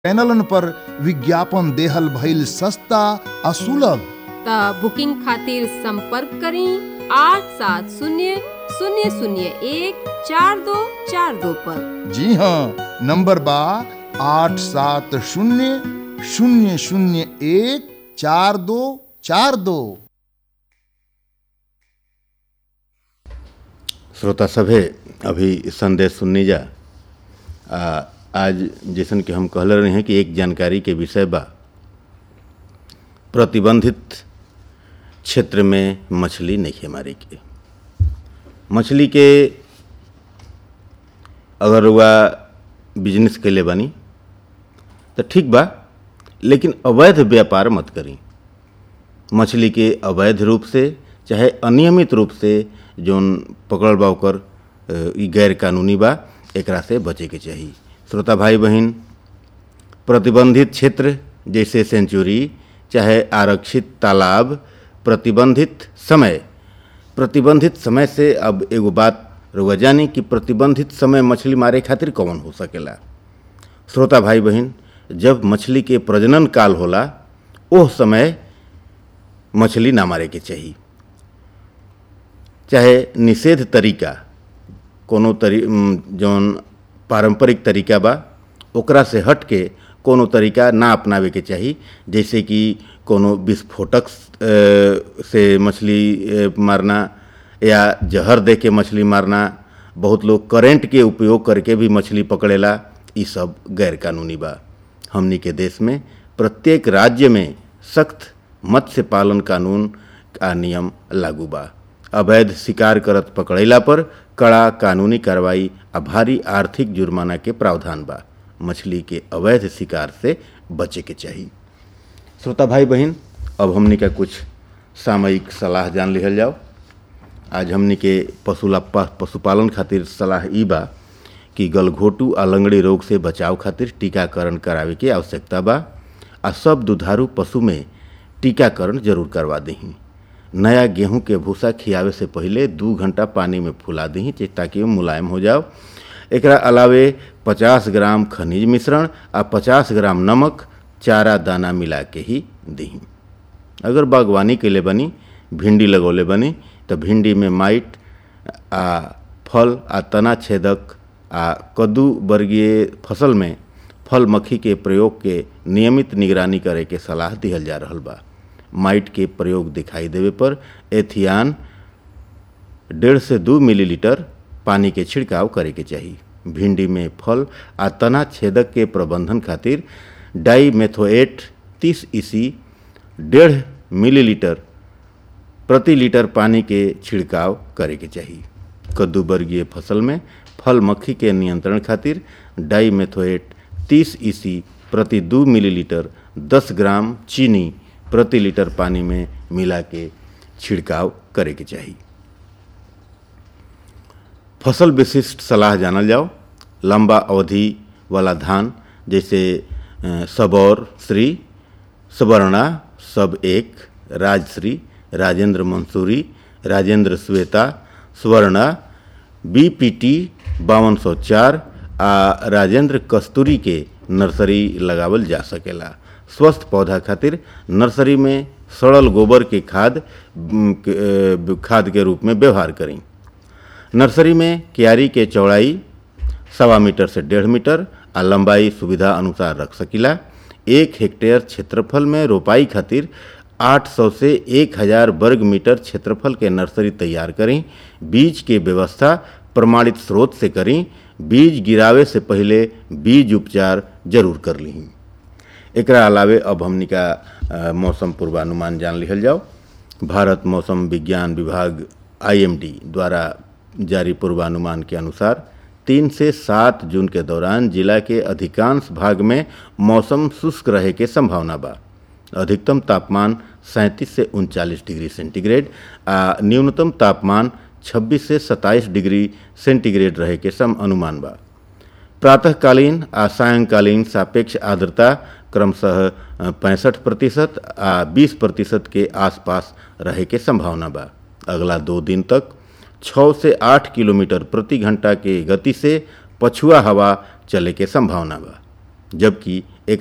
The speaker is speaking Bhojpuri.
चैनलन पर विज्ञापन देहल भइल सस्ता आ सुलभ त बुकिंग खातिर संपर्क करी आठ सात शून्य शून्य शून्य एक चार दो चार दो पर जी हाँ नंबर बा आठ सात शून्य शून्य शून्य एक चार दो चार दो श्रोता सभे अभी संदेश सुननी जा आ, आज जैसन कि हम कहले रहे हैं कि एक जानकारी के विषय बा प्रतिबंधित क्षेत्र में मछली नहीं मारे के मछली के अगर वह बिजनेस कैले बानी तो ठीक बा लेकिन अवैध व्यापार मत करी मछली के अवैध रूप से चाहे अनियमित रूप से जौन पकड़ल बा ओकर अ, ई गैर कानूनी बा एकरा से बचे के चाही श्रोता भाई बहन प्रतिबंधित क्षेत्र जैसे सेंचुरी चाहे आरक्षित तालाब प्रतिबंधित समय प्रतिबंधित समय से अब एगो बात रुआ जानी कि प्रतिबंधित समय मछली मारे खातिर कौन हो सकेला श्रोता भाई बहन जब मछली के प्रजनन काल होला ओह समय मछली ना मारे के चाही चाहे निषेध तरीका कोनो तरी उम, जौन पारंपरिक तरीका बा ओकरा से हट के कोनो तरीका ना अपनावे के चाही जैसे कि कोनो विस्फोटक अ, से मछली अ, मारना या जहर दे के मछली मारना बहुत लोग करेंट के उपयोग करके भी मछली पकड़ेला ई सब गैर कानूनी बा हमनी के देश में प्रत्येक राज्य में सख्त मत्स्य पालन कानून का नियम लागू बा अवैध शिकार करत पकड़ैला पर कड़ा कानूनी कार्रवाई आ भारी आर्थिक जुर्माना के प्रावधान बा मछली के अवैध शिकार से बचे के चाही श्रोता भाई बहन अब हमनी का कुछ सामयिक सलाह जान लिहल जाओ आज हमनी के पशुला प- पशुपालन खातिर सलाह ई बा कि गलघोटू आ लंगड़ी रोग से बचाव खातिर टीकाकरण करावे के आवश्यकता बा आ सब दुधारू पशु में टीकाकरण जरूर करवा दही नया गेहूं के भूसा खियावे से पहले दू घंटा पानी में फुला दही चे- ताकि वो मुलायम हो जाओ एकरा अलावे 50 ग्राम खनिज मिश्रण आ 50 ग्राम नमक चारा दाना मिला के ही दही अगर बागवानी कैले बनी भिंडी लगौले बनी तो भिंडी में माइट आ फल आ तना छेदक आ कद्दू वर्गीय फसल में फल मक्खी के प्रयोग के नियमित निगरानी करे के सलाह दिहल जा रहल बा माइट के प्रयोग दिखाई देवे पर एथियान डेढ़ से दू मिलीलीटर पानी के छिड़काव करे के चाही भिंडी में फल आ तना छेदक के प्रबंधन खातिर डाई मेथोएट तीस ईसी डेढ़ मिलीलीटर प्रति लीटर पानी के छिड़काव करे के चाही कद्दू वर्गीय फसल में फल मक्खी के नियंत्रण खातिर डाई मेथोएट तीस ईसी प्रति दू मिलीलीटर दस ग्राम चीनी प्रति लीटर पानी में मिला के छिड़काव करे के चाही फसल विशिष्ट सलाह जानल जाओ लंबा अवधि वाला धान जैसे अ, सबौर श्री सवर्णा सब एक राजश्री राजेंद्र मंसूरी राजेंद्र श्वेता स्वर्णा बीपीटी बावन सौ चार आ राजेंद्र कस्तूरी के नर्सरी लगावल जा सकेला स्वस्थ पौधा खातिर नर्सरी में सड़ल गोबर के खाद उम, के, अ, खाद के रूप में व्यवहार करी नर्सरी में क्यारी के चौड़ाई सवा मीटर से डेढ़ मीटर आ लंबाई सुविधा अनुसार रख सकीला एक हेक्टेयर क्षेत्रफल में रोपाई खातिर 800 से 1000 वर्ग मीटर क्षेत्रफल के नर्सरी तैयार करें बीज के व्यवस्था प्रमाणित स्रोत से करें बीज गिरावे से पहले बीज उपचार जरूर कर ली एकरा अलावे अब हमनी का अ, मौसम पूर्वानुमान जान लिहल जाओ भारत मौसम विज्ञान विभाग आईएमडी द्वारा जारी पूर्वानुमान के अनुसार तीन से सात जून के दौरान जिला के अधिकांश भाग में मौसम शुष्क रहे के संभावना बा अधिकतम तापमान सैंतीस से उनचालीस डिग्री सेंटीग्रेड आ न्यूनतम तापमान 26 से 27 डिग्री सेंटीग्रेड रहे के सम अनुमान बा प्रातःकालीन आ सायंकालीन सापेक्ष आर्द्रता क्रमशः पैंसठ प्रतिशत आ 20 प्रतिशत के आसपास रहे के संभावना बा अगला दो दिन तक 6 से 8 किलोमीटर प्रति घंटा के गति से पछुआ हवा चले के संभावना बा जबकि